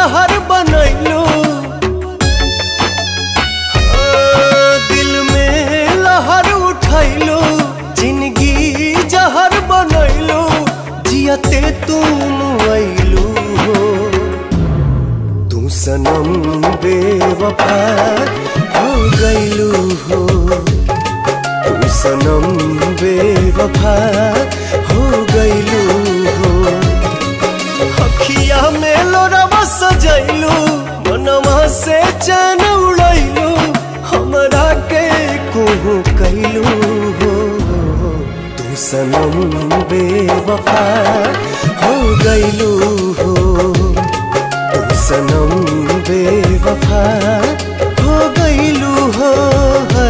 जहर बनैलू दिल में लहर उठैलू जिंदगी जहर बनैलू जियते तुम ऐलू हो तू सनम बेवफा हो गईलू हो तू सनम बेवफा हो गईलू हो अखिया में लोरवा सजैलू मनवा से चैन उड़ैलू हमरा के कुहू कैलू हो तू सनम बेवफा हो गईलू हो तू सनम बेवफा हो गईलू हो है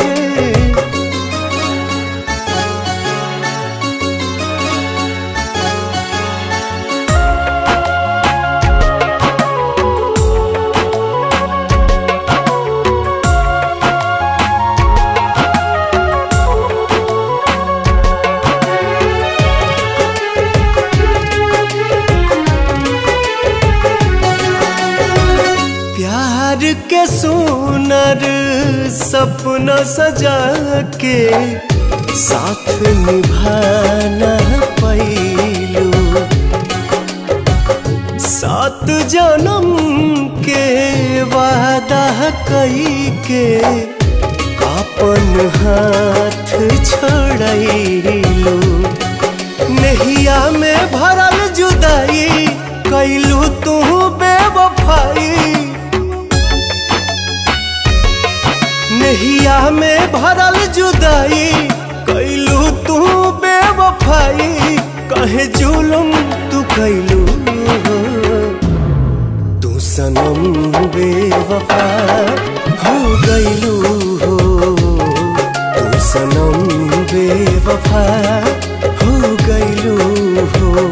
प्यार के सुनर सपना सजा के साथ निभाना पैलू सात जन्म के वादा कई के अपन हाथ छोड़लू नहिया में भरल जुदाई कैलू तू बेवफाई नहिया में भरल जुदाई कैलू तू बेवफाई कहे जुलम तू कैलू तू सनम बेवफा हो गईलू हो तू सनम बेवफा हो गईलू हो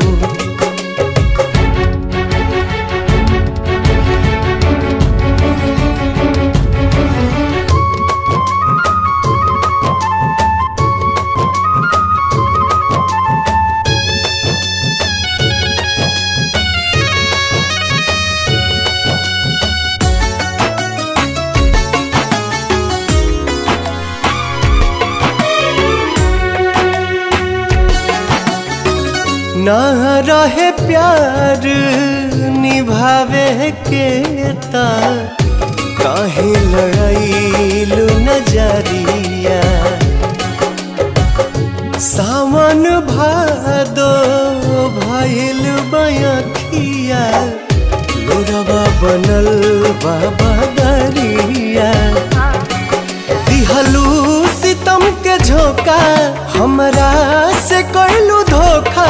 ना रहे प्यार निभावे के ता काहे लड़ाईलू नजरिया सावन भादो भइल बयखिया लोरवा बनल बाबा दरिया दिहलू सितम के झोंका हमरा से कैलू धोखा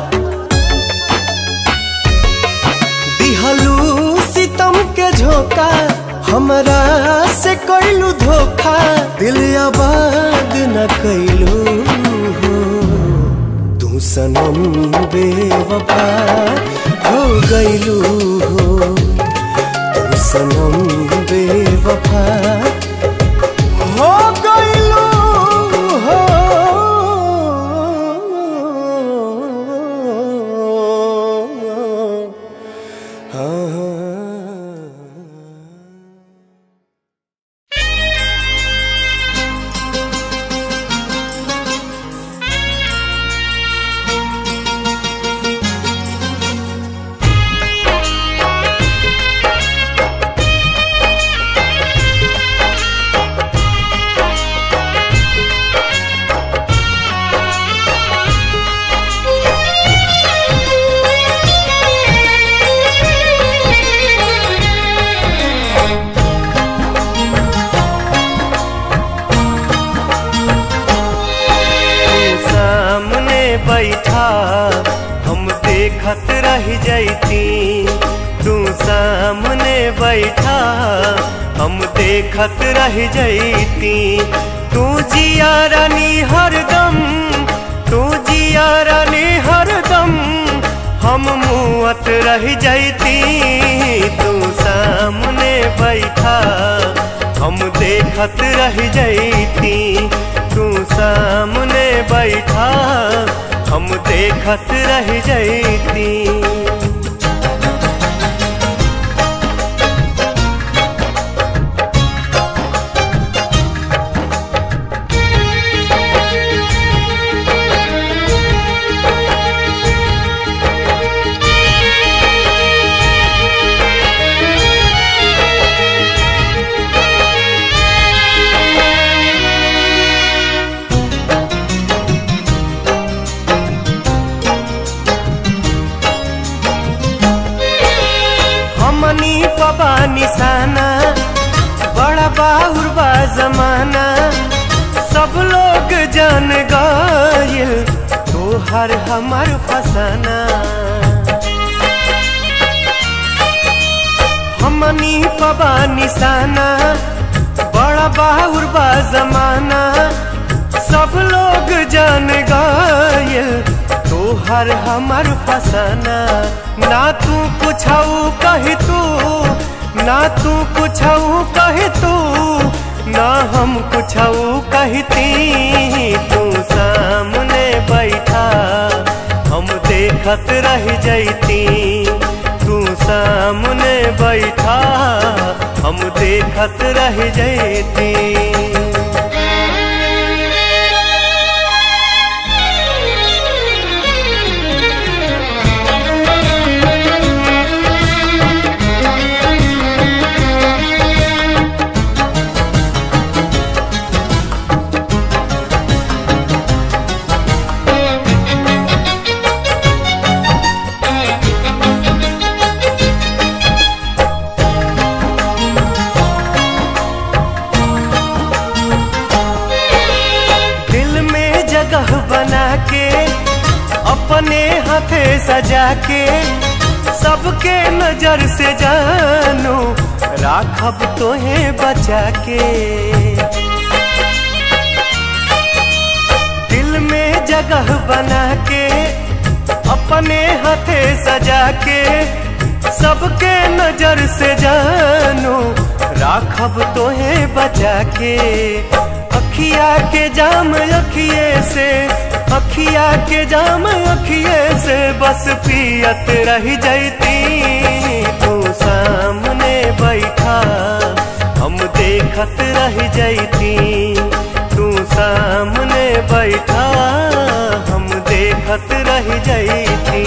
दिहलू सितम के झोंका हमरा से कैलू धोखा दिल आबाद न कैलू हो तू सनम बेवफा हो गईलू हो तू सनम बेवफा हो गईलू हो हाँ तू सामने बैठा हम देखत रह जैती तू सामने बैठा हम देखत रह जैती तू जिया रानी हरदम तू जिया रानी हरदम हम मुआत रह जैती तू सामने बैठा हम देखत रह जैती तू सामने बैठा हम देखत रह जैती तोहर हमर फसाना हमनी पबा निशाना बड़ा बाहुर बा जमाना सब लोग जान गए तोहर हमर फसाना ना तू कुछ कही तू ना तू कुछ कही तू ना हम कुछ कहती तू सामने बैठा हम देखत रह जैती तू सामने बैठा हम देखत रह जैती दिल में जगह बना के अपने हाथे सजा के सबके नजर से जानो राखब तोहे बचा के दिल में जगह बना के अपने हाथे सजा के सबके नजर से जानो राखब तोहे बचा के अखिया के जाम अखिए से अखिया के जाम अखिए से बस पियत रह जैती तू सामने बैठा हम देखत रह जैती तू सामने बैठा हम देखत रह जैती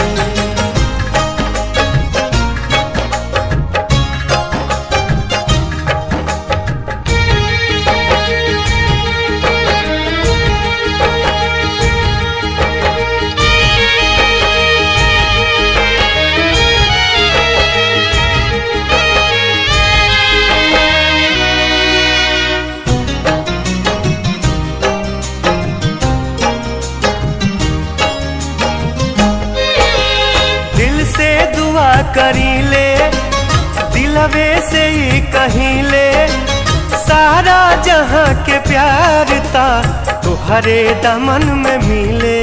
दिल से दुआ करी ले दिलवे से ही कहीं ले सारा जहां के प्यार ता तुहरे दमन में मिले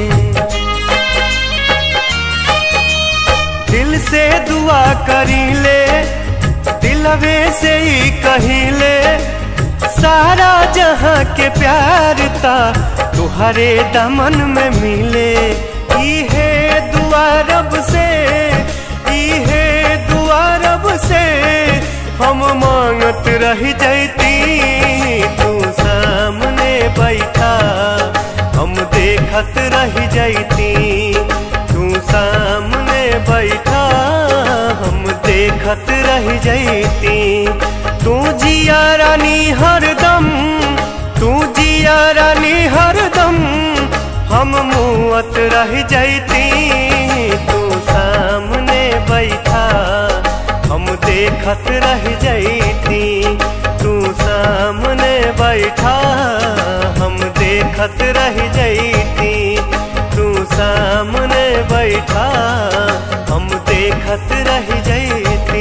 दिल से दुआ करी ले दिलवे से ही कहीं ले सारा जहां के प्यार ता तुहरे दमन में मिले इहे दुआ रब से इहे दुआ रब से हम मांगत रह जैती तू सामने बैठा हम देखत रह जैती तू सामने बैठा हम देखत रह जैती तू जिया रानी हरदम तू जिया रानी हरदम हम मुअत रह जैती तू सामने बैठा हम देखत रह जैती तू सामने बैठा हम देखत रह जैती तू सामने बैठा हम देखत रह जैती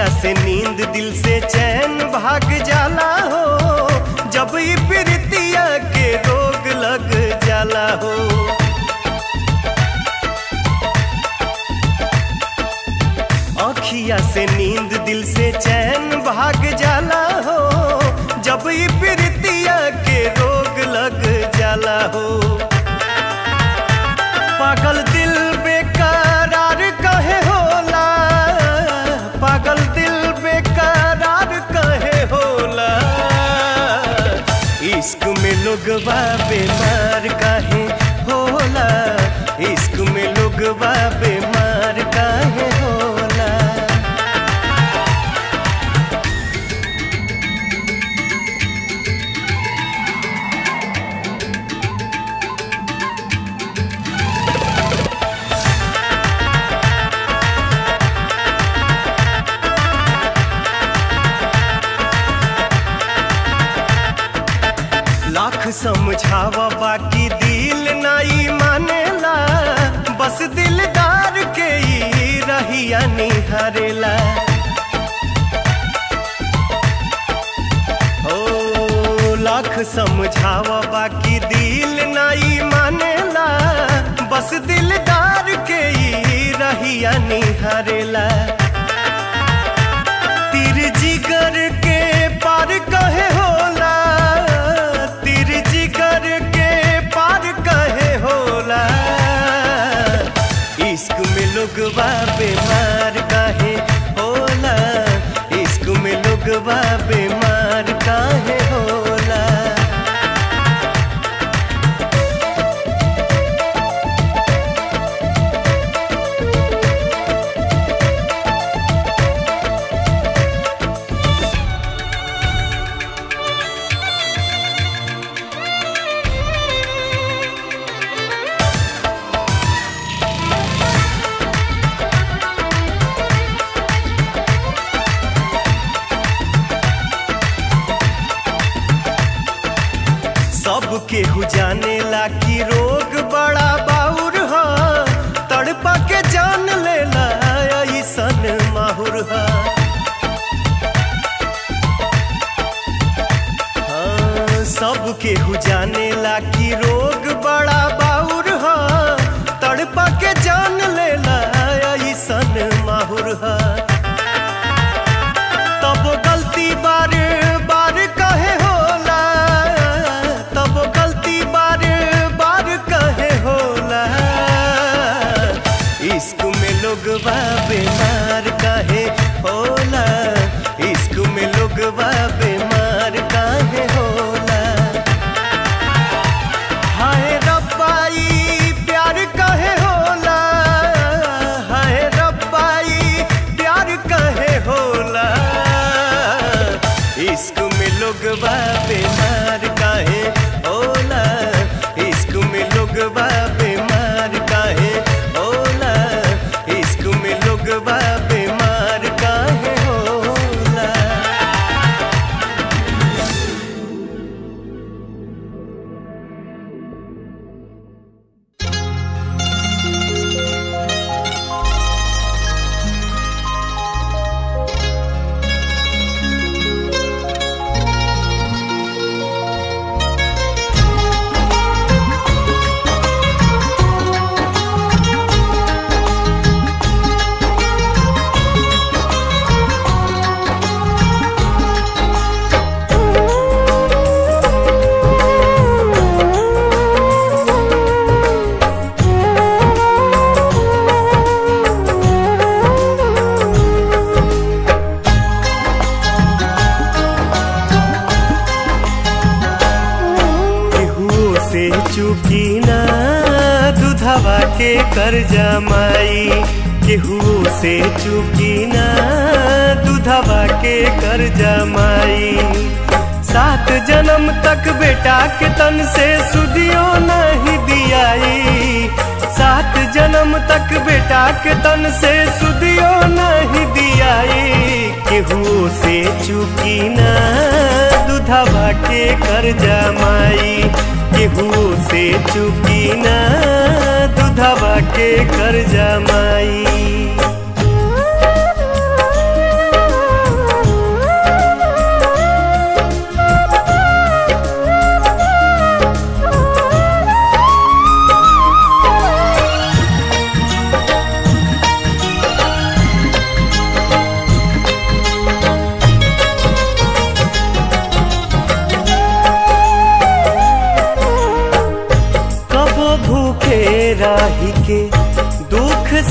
अखिया से नींद दिल से चैन भाग जाला हो जब ई प्रीतिया के रोग लग जाला हो अखिया से नींद दिल से चैन भाग जाला हो जब ई प्रीतिया के रोग लग जाला हो पागल दिल बेकरार कहे होला पागल दिल बेकरार कहे होला इश्क में लोगवा बीमार काहे होला इश्क में लोगवा बीमार काहे होला लाख समझावा बाकी दिल नाई मानेला बस दिलदार के ही रहिया निहारेला ओ लाख समझावा बाकी दिल नाई मानेला बस दिलदार के ही रहिया निहारेला तीर जिगर के पार कहे होला तीर जिगर के पार कहे होला इश्क में लोगवा बीमार काहे होला इश्क में लोगवा बीमार काहे होला सब केहू जाने ला कि रोग बड़ा बाउर ह तड़पा के जान लेला ऐसन माहुर ह हाँ, सब केहू जाने ला कि रोग बड़ा बाउर ह तड़पा के जान लेला ऐसन माहुर ह तब गलती बार बार कहे होला तब गलती बार बार कहे होला इश्क में लोगवा बीमार काहे होला इश्क में लोगवा बीमार काहे होला हाय रब्बाई प्यार कहे होला हाय रब्बाई प्यार कहे होला इश्क में लोगवा बीमार काहे होला इश्क में लोगवा बीमार काहे होला इश्क में लोगवा बीमार काहे होला केहुओ से चुकी ना दुधवा के कर्जा माई केहुओ से चुकी ना दुधवा के कर्जा माई सात जन्म तक बेटा के तन से सुदियो नहीं दियाई सात जन्म तक बेटा के तन से सुदियो नहीं दियाई केहुओ से चुकी ना दुधवा के कर्जा माई केहुओ से चुकी ना दुधवा के कर्जा माई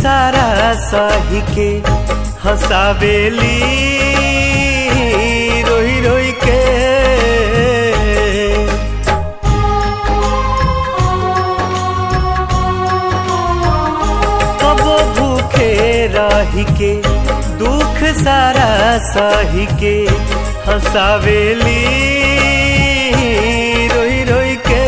सारा सही के हंसावेली रोई रोई के कबो भूखे रही के दुख सारा सही के हंसावेली रोई रोई के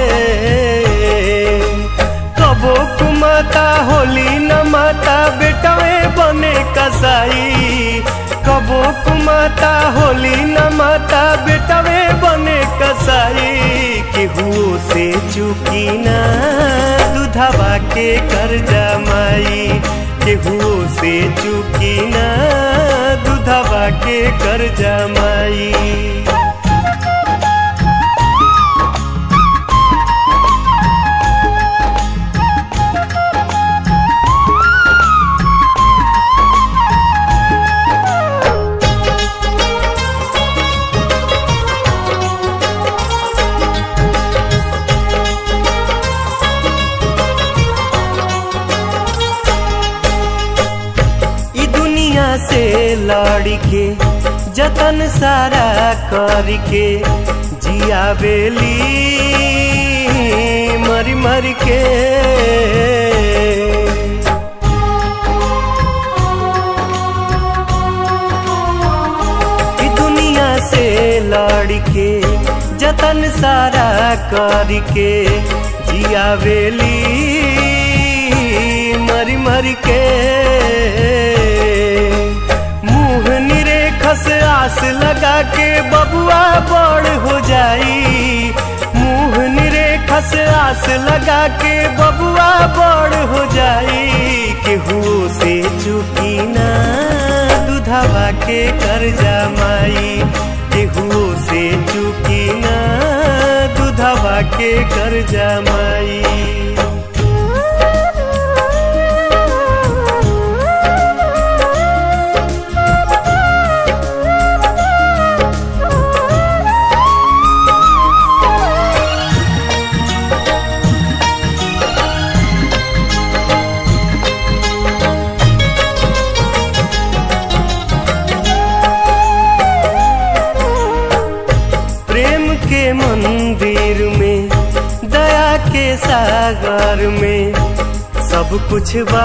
कबो कुमाता होली न माता बेटवे बने कसाई कबो कुमाता होली न माता बेटवे बने कसाई केहू से चुकी ना दूधवा के कर जमाई केहू से चुकी ना दूधवा के कर जमाई ई दुनिया से लड़ के जतन सारा करके जिया बेली मरी मरी के ई दुनिया से लड़ के जतन सारा करके जिया बेली मरी मरी के मुंह निरेखस आस लगा के बबुआ बड़ हो जाई मुंह निरेखस आस लगा के बबुआ बड़ हो जाई केहू से चुकी ना दूधवा के कर जमाई केहू से चुकी ना दूधवा के कर जमाई प्रेम के मंदिर में दया के सागर में सब कुछ बा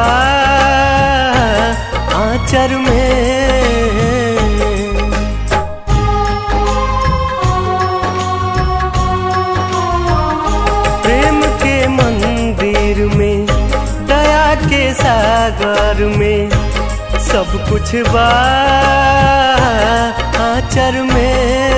आचर में प्रेम के मंदिर में दया के सागर में सब कुछ बा आचर में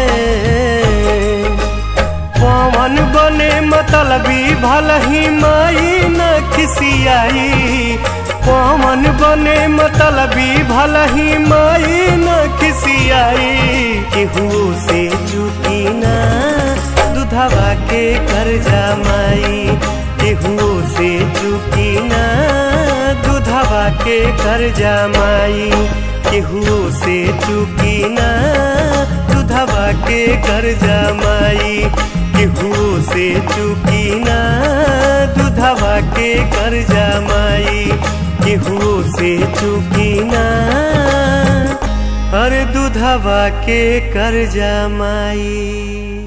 पवन बने मतलबी भलही माई न खिसियाई पवन बने मतलबी भलही माई न खिसियाई केहू से चुकी ना दूधवा के कर जमाई केहू से चुकी ना दूधवा के कर जमाई केहू से चुकी ना दूधवा के कर जमाई केहू से चुकी ना दूधवा के कर जमाई केहू से चुकी ना हर दूधवा के कर जमाई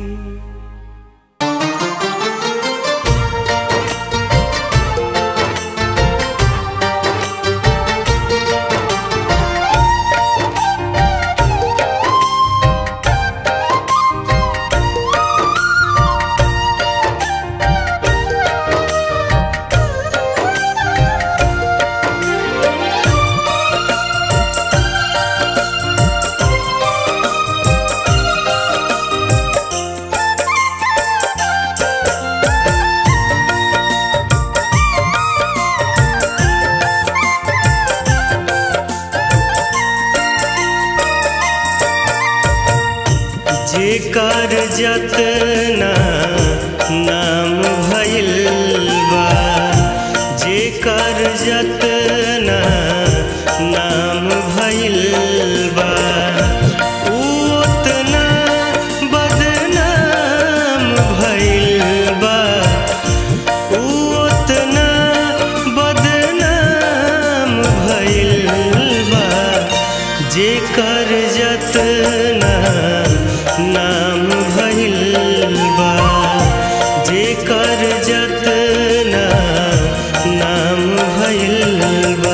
जेकर जतना नाम भइल बा जेकर जतना नाम भइल बा उ ओतना बदनाम भइल बा उ ओतना बदनाम नाम भइल बा जेकर जतना नाम भइल बा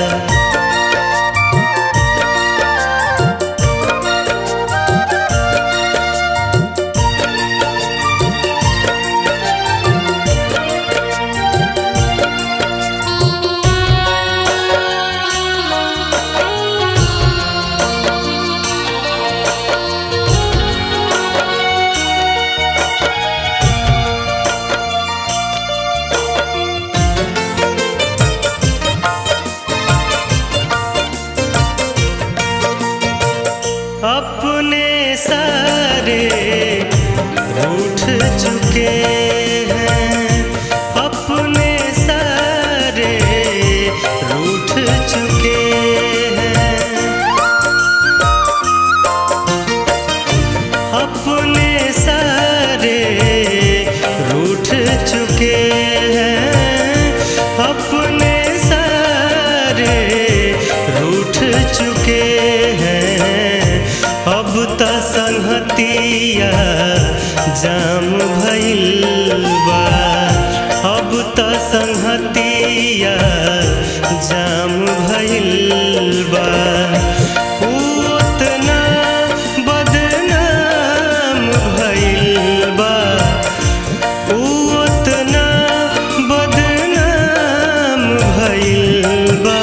अपने सारे रूठ चुके हैं अपने सारे रूठ चुके हैं अपने सारे रूठ चुके हैं अपने सारे रूठ चुके हैं अब त संहतिया जाम भइल बा अब त संहतिया जाम भइल बा ऊ ओतना बदनाम भइल बा ऊ ओतना बदनाम भइल बा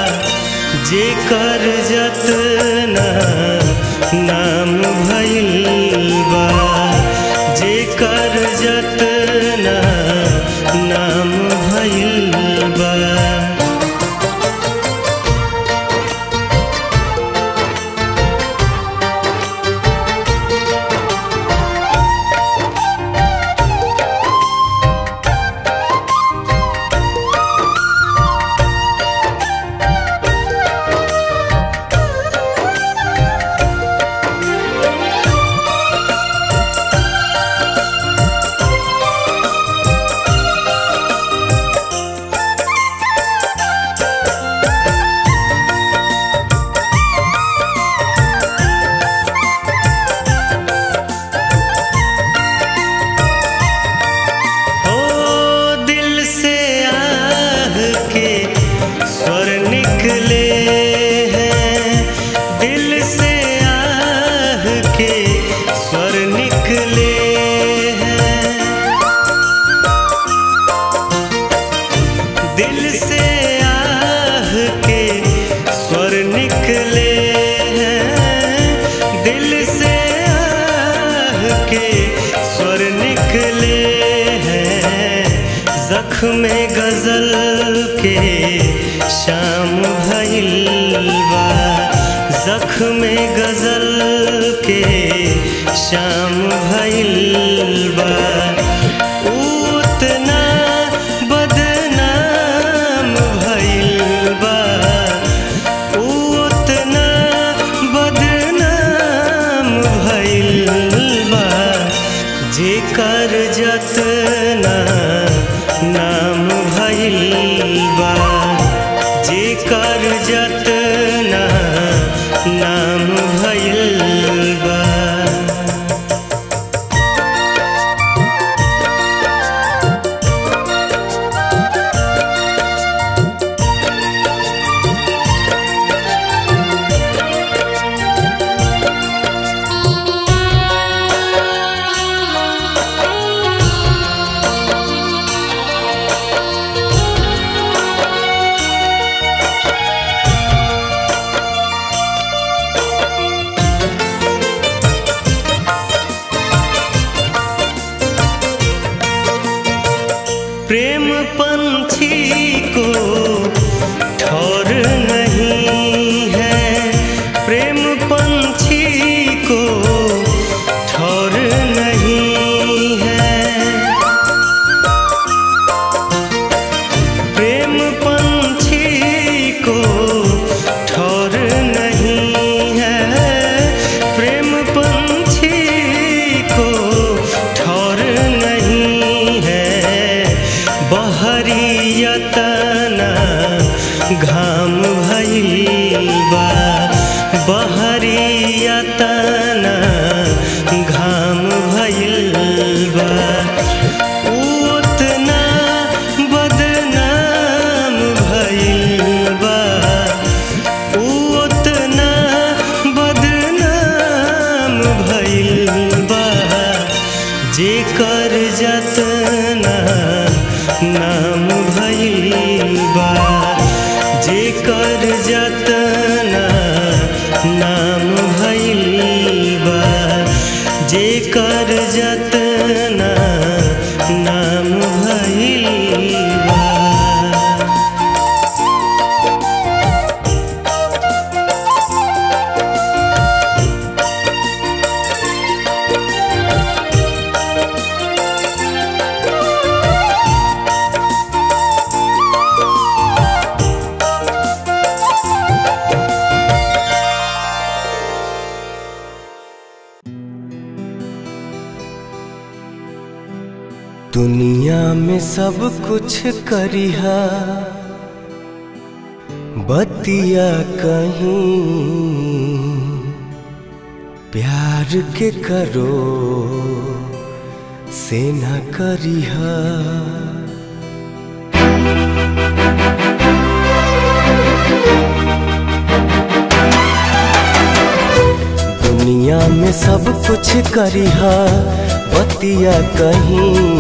जेकर जतना नाम भइल बा जेकर जतना नाम भइल बा ओ दिल से आह के स्वर निकले हैं दिल से आह के स्वर निकले हैं दिल से आह के स्वर निकले हैं दिल से आह के स्वर निकले हैं जख्म गजल के शाम भइल बा जख्म गजल के शाम भइल बा ऊ उतना बदनाम भइल बा ऊ उतना बदनाम भइल बा जेकर जतना नाम भइल बा जेकर जतना नाम भइल बा जेकर जतना नाम भइल बा जेकर जतना नाम भइल बा जेकर जतना नाम भइल बा दुनिया में सब कुछ करिहा बतिया कहीं प्यार के करो से न करिहा दुनिया में सब कुछ करिहा बतिया कहीं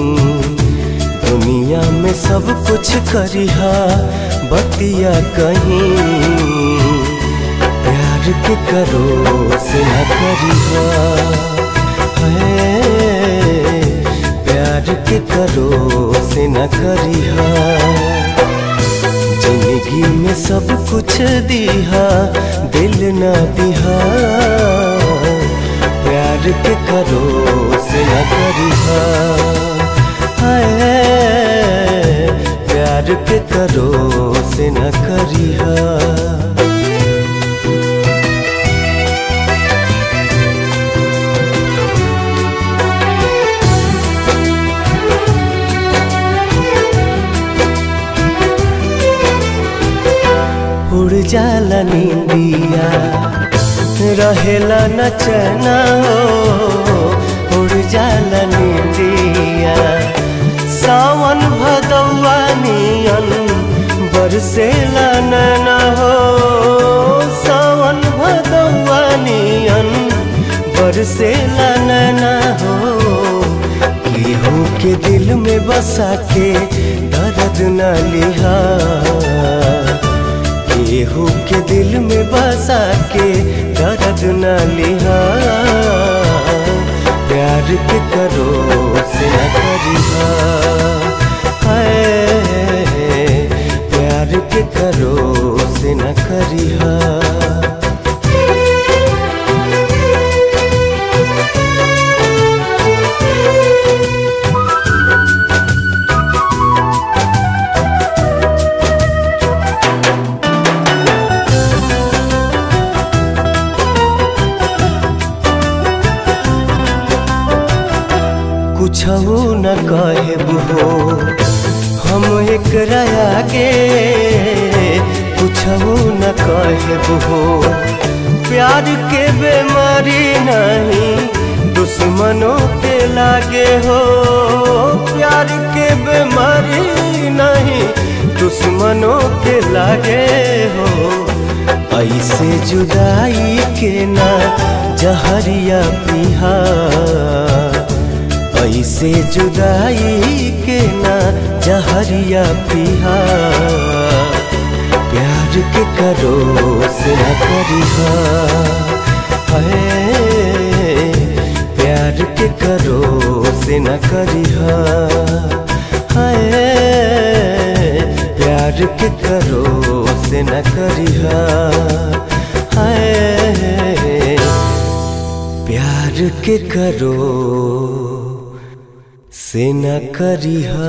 दुनिया में सब कुछ करिहा बतिया कहीं प्यार के करो से न करिहा है प्यार के करो से न करिहा जिंदगी में सब कुछ दिहा दिल न दिहा प्यार के करो से न करिहा हाय प्यार के करो से न करिहा उड़ जाला नींदिया रहेला न चना हो उड़ जाला नींदिया सावन भदौआ नियन बरसेला नैना हो सावन भदौआ नियन बरसेला नैना हो केहू के दिल में बसा के दर्द न लिहा केहू के दिल में बसा के दर्द न लिहा प्यार के करो से न करिहा हाय प्यार के करो से न करिहा कुछ न कहब हो हम एक आगे कुछ न कहब हो प्यार के बेमारी नहीं दुश्मनों के लागे हो प्यार के बेमारी नहीं दुश्मनों के लागे हो ऐसे जुदाई के ना जहरिया पिहा ऐसे जुदाई के ना जहरिया पिहा प्यार के करो से न करिहा है प्यार के करो से न करिहा है प्यार के करो से न करिहा है प्यार के करो से न करिहा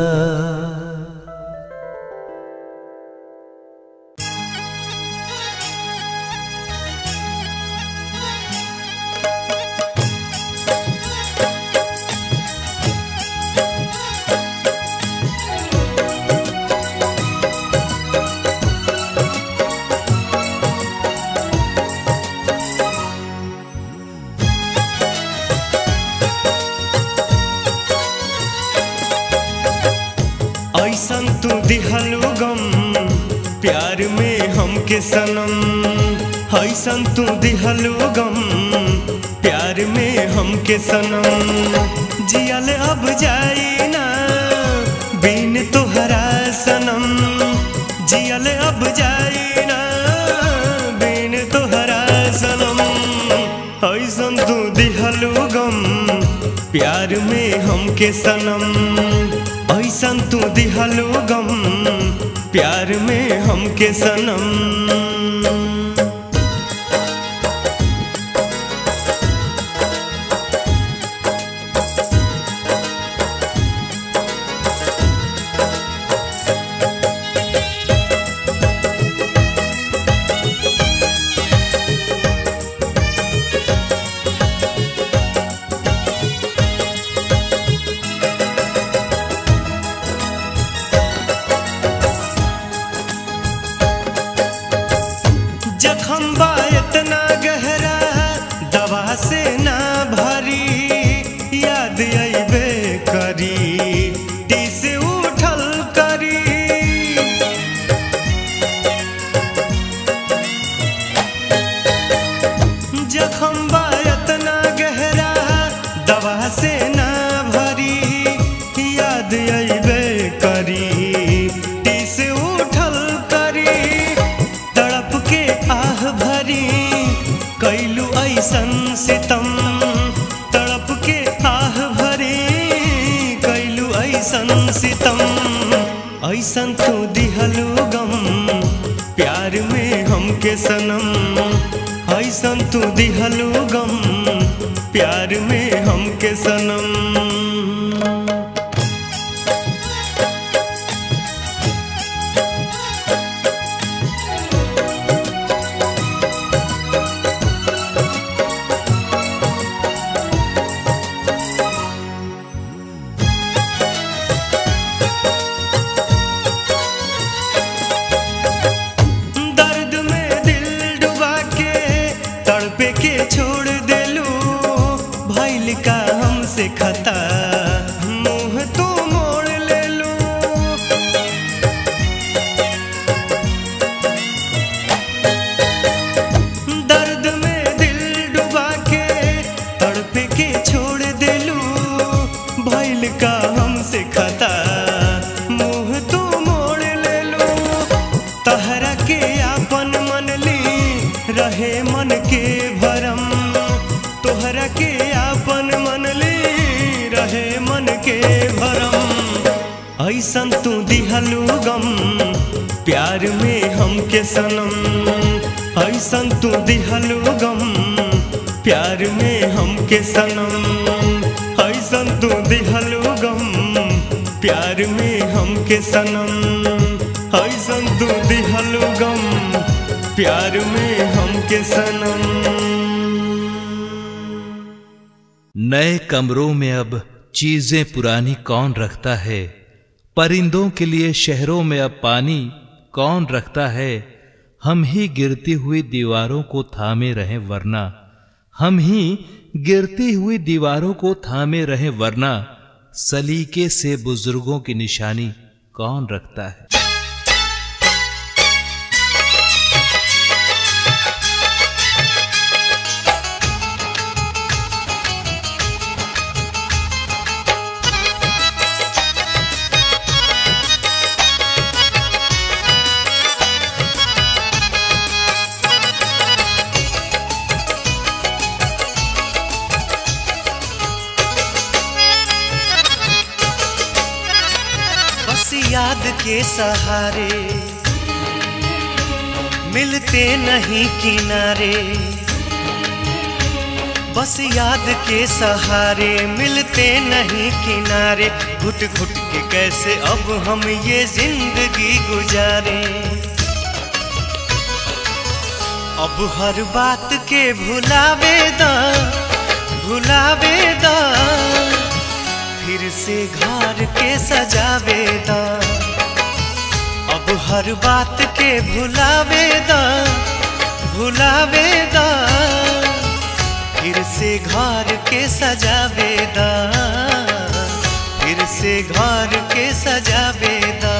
ऐसन तू दिहलू गम प्यार में हमके सनम ऐसन तू दिहलू गम प्यार में हम हमके सनम जियल अब जाई ना बिन तोहरा सनम जियल अब जाई ना बिन तोहरा सनम ऐसन तू दिहलू गम प्यार में हमके सनम ऐसन तू दिहलू गम प्यार में हमके सनम जखम बा इतना गहरा दवा से ना भरी याद अबे करी टीस उठल करी जखम बा इतना गहरा दवा से ना भरी याद अबे करी टीस उठल करी तड़प के आह भरी कैलू ऐसन सितम तड़प के आह भरी कैलू ऐसन सितम ऐसन तू दिहलू गम प्यार में हमके सनम ऐसन तू दिहलू गम प्यार में हमके सनम दर्द में दिल डुबा के तड़पे के छोड़ देलू भैल का हमसे खता मुंह तो मोड़ लेलू दर्द में दिल डुबा के तड़पे के छोड़ देलू भैल का हमसे खता मुंह तो मोड़ लेलू तहरा के आपन मन ली रहे मन के भरम तोहरा के आपन मन ली रहे मन के भरम ऐसन तू दिहलू गम प्यार में हमके सनम ऐसन तू दिहलू गम प्यार में हमके सनम ऐसन तू दिहलू गम प्यार में हमके सनम ऐसन तू दिहलू गम प्यार में हमके सनम नए कमरों में अब चीजें पुरानी कौन रखता है परिंदों के लिए शहरों में अब पानी कौन रखता है हम ही गिरती हुई दीवारों को थामे रहें वरना हम ही गिरती हुई दीवारों को थामे रहें वरना सलीके से बुजुर्गों की निशानी कौन रखता है बस याद के सहारे मिलते नहीं किनारे बस याद के सहारे मिलते नहीं किनारे घुट घुट के कैसे अब हम ये जिंदगी गुजारे अब हर बात के भुलावे दा भुलावे दा फिर से घर के सजावे दा अब हर बात के भुलावे दा भुलावे दा फिर से घर के सजावे दा फिर से घर के सजावे दा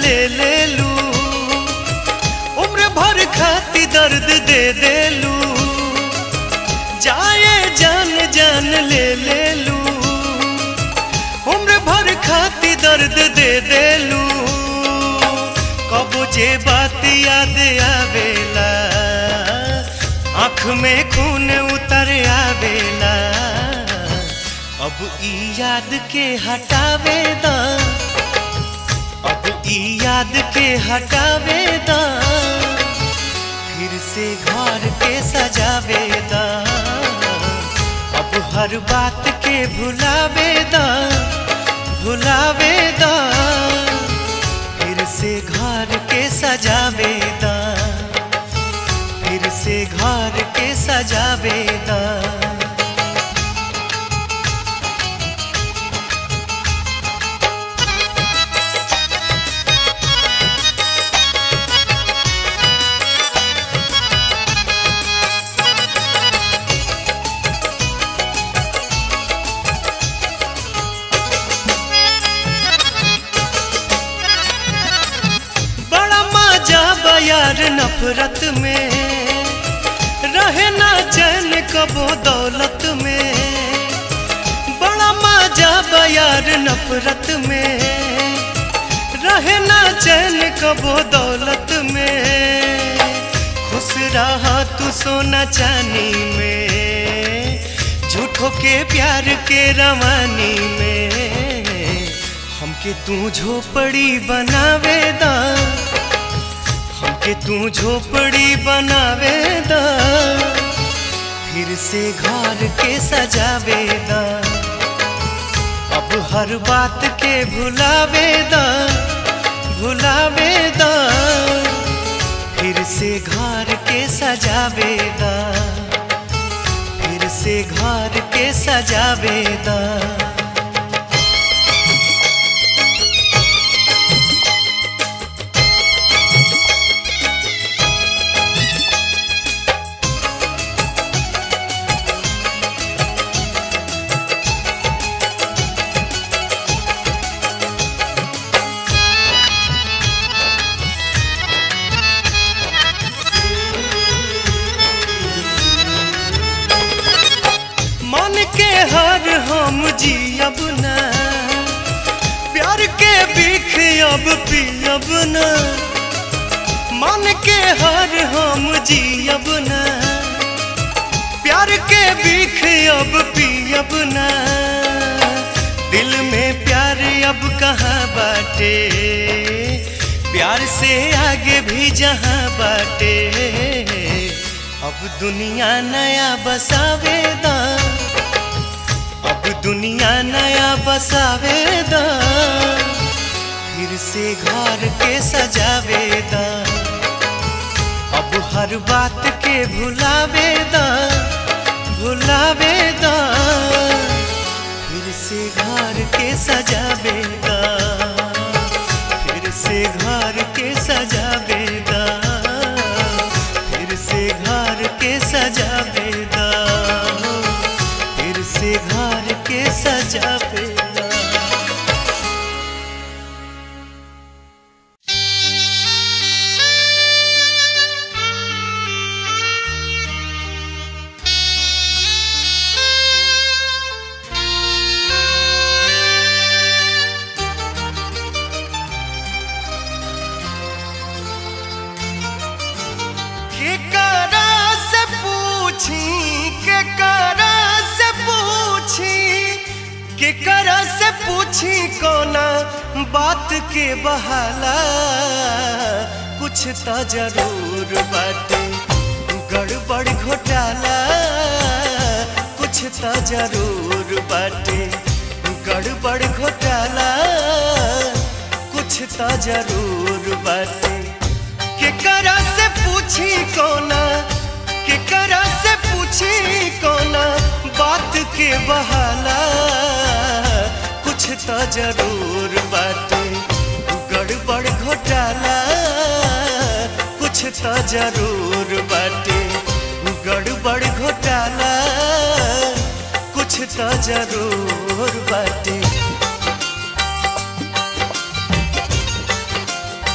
ले ले लू उम्र भर खाती दर्द दे दे लू जाए जान जान ले ले लू उम्र भर खाती दर्द दे दे लू कब जे बात याद आवेला आँख में खून उतर आवेला अब ई याद के हटावे दा अब ई याद के हटावे दा फिर से घर के सजावे दा अब हर बात के भुलावे दा भुलावे दा फिर से घर के सजावे दा फिर से घर के सजावे दा बड़ा मजा बयार नफरत में रहे ना चैन कबो दौलत में बड़ा मजा बयार नफरत में रहे ना चैन कबो दौलत में खुश रहा तू सोना चांदी में झूठों के प्यार के रवानी में हमके तू झोपड़ी बनावे दा हमके तू झोपड़ी बनावे दा फिर से घर के सजावे दा अब हर बात के भुलावे दा भुलावे दा फिर से घर के सजावे दा फिर से घर के सजावे दा मन के हर हम जियब ना प्यार के बीख अब पियब ना मन के हर हम जियब ना प्यार के बीख अब पियब ना दिल में प्यार अब कहाँ बाटे प्यार से आगे भी जहाँ बाटे अब दुनिया नया बसावे दा अब दुनिया नया बसावे दा फिर से घर के सजावे दा अब हर बात के भुलावे दा भुलावे दा फिर से घर के सजावे दा फिर से घर के सजावे दा फिर से घर के सजावे दा फिर से घर के सजावे दा केकरा से पूछी केकरा से पूछी केकरा से पूछी कोना बात के बहाला कुछ तो जरूर बाटे गड़बड़ घोटाला कुछ तो जरूर बाटे गड़बड़ घोटाला कुछ तो जरूर बाटे केकरा से पूछी कोना केकरा से पूछी कोना बात के बहाला कुछ तो जरूर बाटे गड़बड़ घोटाला कुछ तो जरूर बाटे गड़बड़ घोटाला कुछ तो जरूर बाटे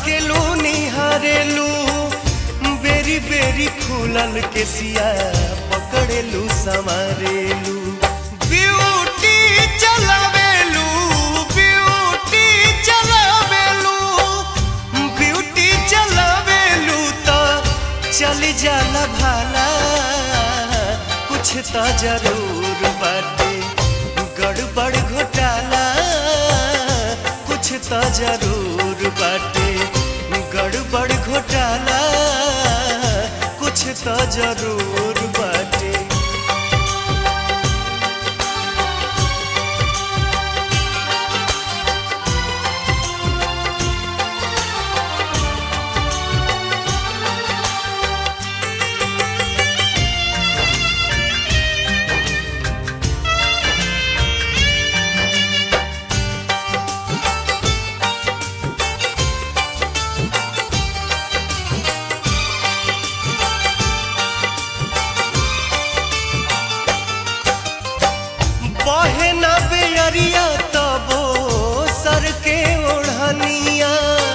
ताकेलू निहारेलू बेरी बेरी खुलल के सिया पकड़ेलू संवारेलू ब्यूटी चलावेलू ब्यूटी चलावेलू ब्यूटी चलावेलू तो चल जाला भाला कुछ तो जरूर बाटे गड़बड़ घोटाला कुछ तो जरूर बाटे गड़बड़ घोटाला कुछ तो जरूर बाटे बहे न बेअरिया तबो सर के ओढ़निया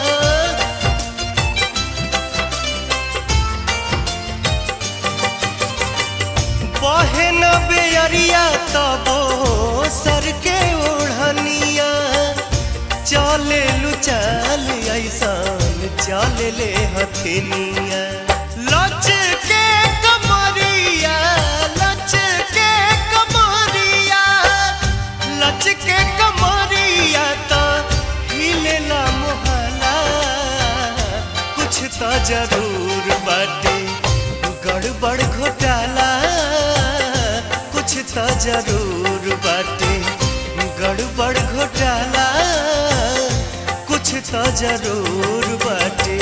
बहे न बेअरिया तबो सर के ओढ़निया चले लू चल ऐसान चले ले हथिनिया लच के कमरिया लच के कमरिया लच के कमरिया तो हिलेला मोहला कुछ तो जरूर बाटे गड़बड़ घोटाला कुछ तो जरूर बाटे गड़बड़ घोटाला कुछ तो जरूर बाटे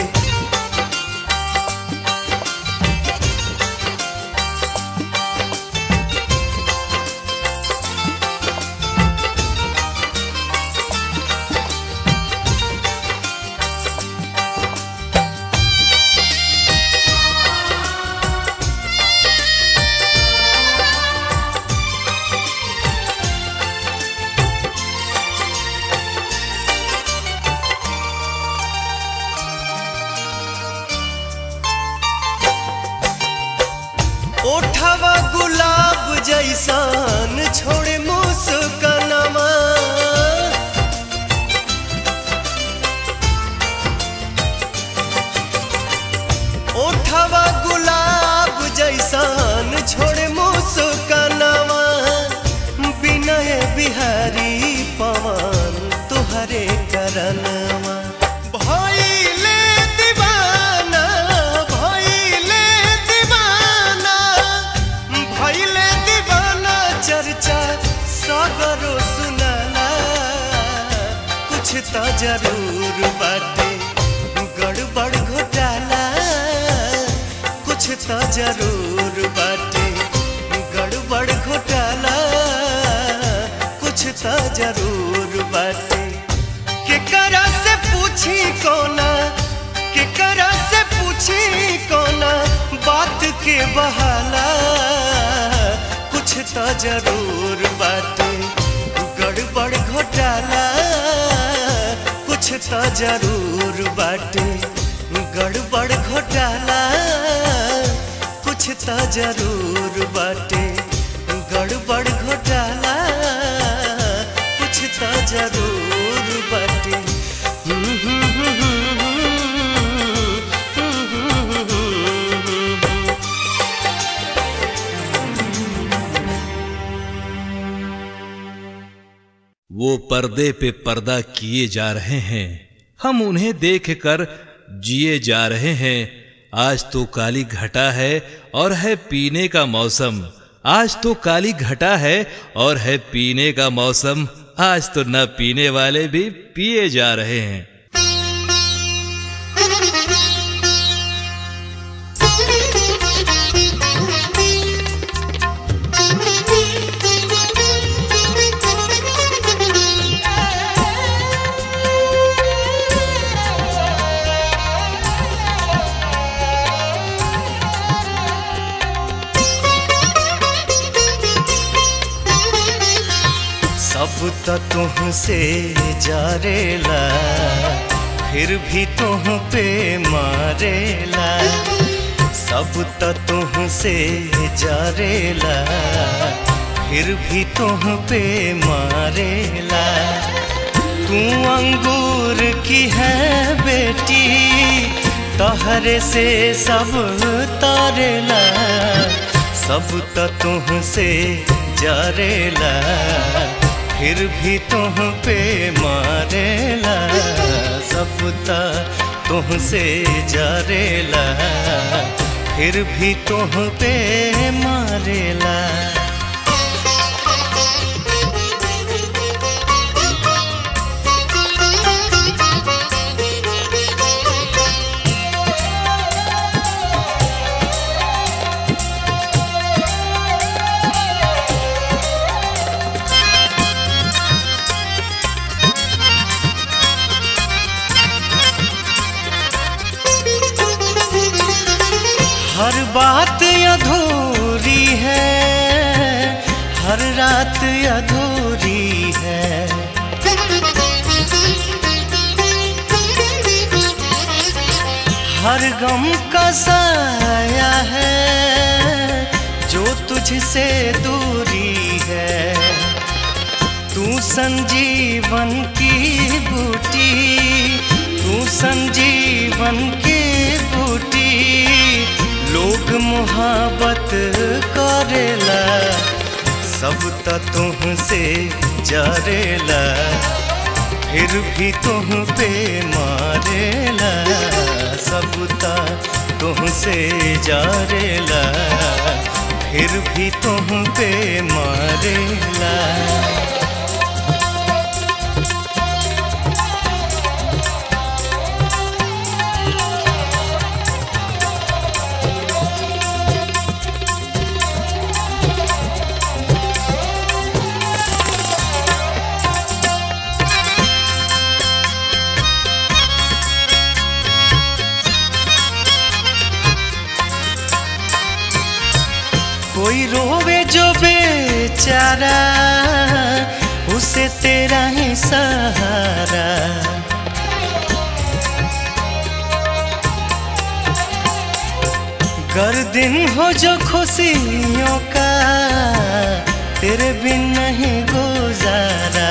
ओठवा गुलाब जैसान छोड़े मुस्कनमा ओठवा गुलाब जैसान छोड़े मुस्कनमा विनय बिहारी पवन तुहरे करनवा भइले दीवाना भइले दीवाना भइले दीवाना चर्चा सगरो सुनाला कुछ तो जरूर बाटे गड़बड़ घोटाला कुछ तो जरूर बाटे गड़बड़ घोटाला कुछ तो जरूर बाटे केकरा से पूछी कोना केकरा से पूछी कोना बात के बहाला कुछ तो जरूर बाटे गड़बड़ घोटाला कुछ तो जरूर बाटे गड़बड़ घोटाला कुछ तो जरूर बाटे गड़बड़ घोटाला कुछ तो जरूर बाटे वो पर्दे पे पर्दा किए जा रहे हैं हम उन्हें देखकर जिए जा रहे हैं आज तो काली घटा है और है पीने का मौसम आज तो काली घटा है और है पीने का मौसम आज तो न पीने वाले भी पिए जा रहे हैं सब त तुहसे जारेला फिर भी तुह पे मारेला सब त तुह से जरेला फिर भी तुह पे मारेला तू अंगूर की है बेटी तहरे से सब तारेला सब त तुह से जरेला फिर भी तुह पे मारेला सब त तुह से जरेला फिर भी तुह पे मारेला हर बात अधूरी है हर रात अधूरी है हर गम का साया है जो तुझसे दूरी है तू संजीवन की बूटी तू संजीवन की बूटी लोग मोहब्बत करेला सब त तुह से जरेला फिर भी तुह पे मारेला सब त तुह से जरेला फिर भी तुह पे मारेला कोई रोवे जो बेचारा उसे तेरा ही सहारा कर दिन हो जो खुशियों का तेरे बिन नहीं गुजारा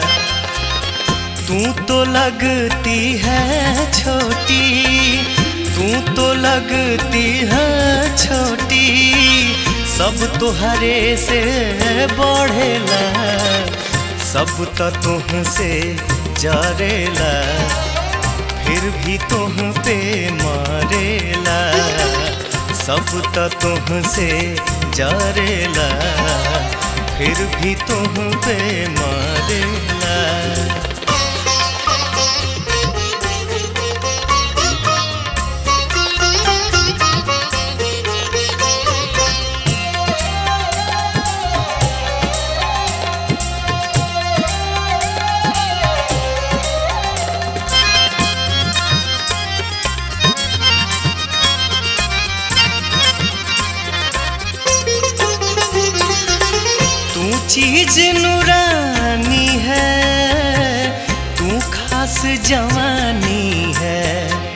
तू तो लगती है छोटी तू तो लगती है छोटी सब तुहरे से बढ़ेला सब त तुह से जरेला फिर भी तुह पे मारेला सब त तुह से जरेला फिर भी तुह पे मारेला तू चीज नूरानी है तू खास जवानी है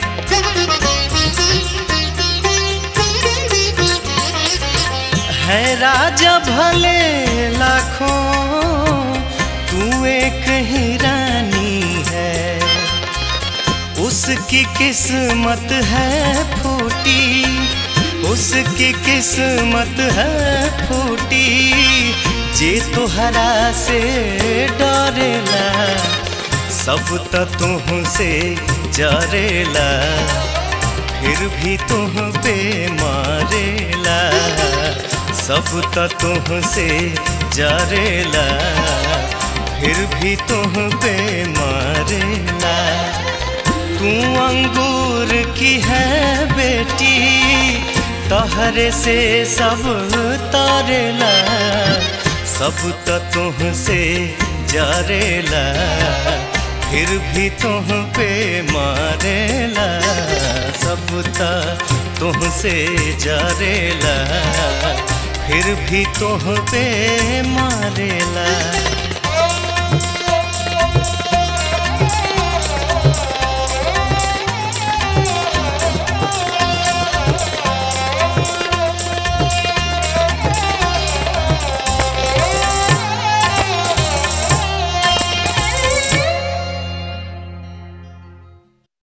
है राजा भले लाखों तू एक ही रानी है उसकी किस्मत है फूटी उसकी किस्मत है फूटी जे तुहरा से डरेला सब त तुह से जरेला फिर भी तुह पे मारेला सब त तुह से जरेला फिर भी तुह पे मारेला तू अंगूर की है बेटी तहरे से सब तारेला सब त तुह से जरेला फिर भी तुह पे मारेला सब त तुह से जरेला फिर भी तुह पे मारेला